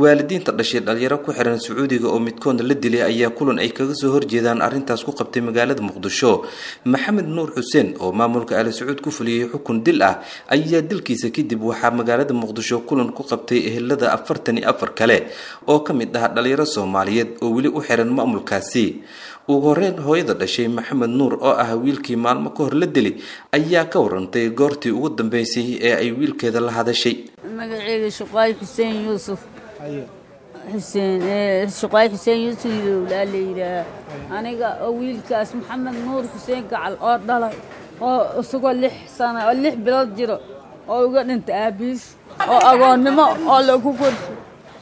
waalidiinta dhashay dhalinyaro ku xiran sacuudiga oo midkoodna la dilay ayaa kulan ay kaga soo horjeedaan arrintaas ku qabtay magaalada muqdisho maxamed nuur xuseen oo maamulka ali sacuud ku fuliyey xukun dil ah ayaa dilkiisa kadib waxaa magaalada muqdisho kulan ku qabtay ehelada afartan iyo afar kale oo ka mid ah dhalinyaro soomaaliyeed oo weli u xiran maamulkaasi ugu horeyn hooyada dhashay maxamed nuur oo ah wiilkii maalmo ka hor la dili ayaa ka warantay goortii ugu dambeysay ee ay wiilkeeda la hadashay magaceyga shuqaay xuseen yuusuf xuseen shuqaay xuseen yuusuf ilowlaa la yidhaaha aniga oo wiilkaas maxamed nuur xuseen gacal oo dhalay oo isagoo lix sana oo lix bilood jiro oo uga dhintay aabiis oo agoonnimo oo lagu korshay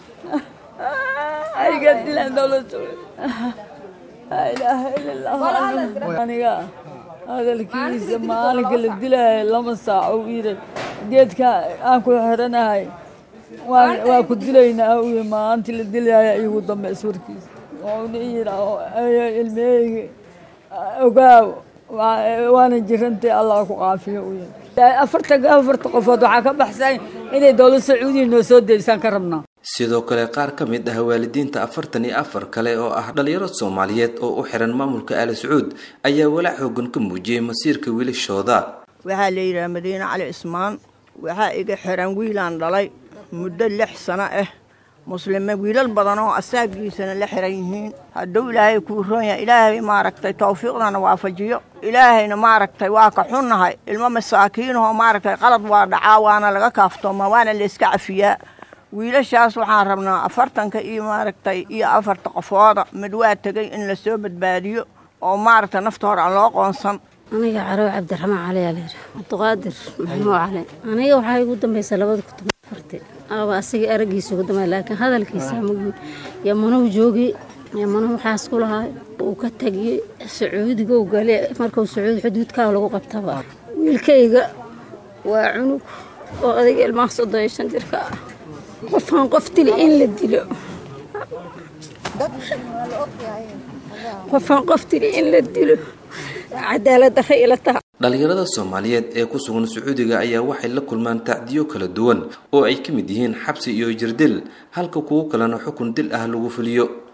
ayga dilaan dowladda laa ilaaha ila allah aniga hadalkiisa maalinka la dilaayo lama saaco u yidhi geedka aan ku xiranahay waa ku dilaynaa u yidhi maalintii la dilaayo igu dambeys warkiisa wuuna yidhi ilmeyga ogaaw waana jirantay allah ku caafiyo u yidhi afarta afarta qofood waxaa ka baxsan inay dowlad sacuudiya noo soo deysaan ka rabnaa sidoo kale qaar ka mid ah waalidiinta afartan iyo afar kale oo ah dhalinyaro soomaaliyeed oo u xiran maamulka ali sacuud ayaa walaac xoogan ka muujiyey masiirka wiilashooda waxaa la yidhaha madiine cali cismaan waxaa iga xiran wiilaan dhalay muddo lix sano ah muslime wiilal badan oo asaagiisana la xiran yihiin hadduu ilaahay kuu roon yahay ilaahay maaragtay tawfiiqdana waafajiyo ilaahayna maaragtay waa ka xunnahay ilmo masaakiinahoo maaragtay qalad waa dhacaa waana laga kaaftoomaa waana layska cafiyaa wiilashaas waxaan rabnaa afartanka iyo maaragtay iyo afarta qofooda mid waa tegay in lasoo badbaadiyo oo maaragtay nafta hore aan loo qoonsan aniga carow cabdiraxmaan cali aa layidhi cabdiqaadir maxamuud cali aniga waxaa igu dambaysa labada kun toban afarti aba asiga aragiisa ugu dambay laakiin hadalkiisa maguud yamanuhu joogi yamanuhu waxaas ku lahaa uu ka tegiyey sacuudigow gale markuu sacuudi xuduudkaa lagu qabtaba wiilkayga waa cunug oo adiga ilmaha soddon iyo shan jirka ah qofaan qof dili in la dilo qofaan qof dili in la dilo cadaalad darra ila taha dhalinyarada soomaaliyeed ee ku sugan sacuudiga ayaa waxay la kulmaan tacdiyo kala duwan oo ay ka mid yihiin xabsi iyo jirdil halka kuwo kalena xukun dil ah lagu fuliyo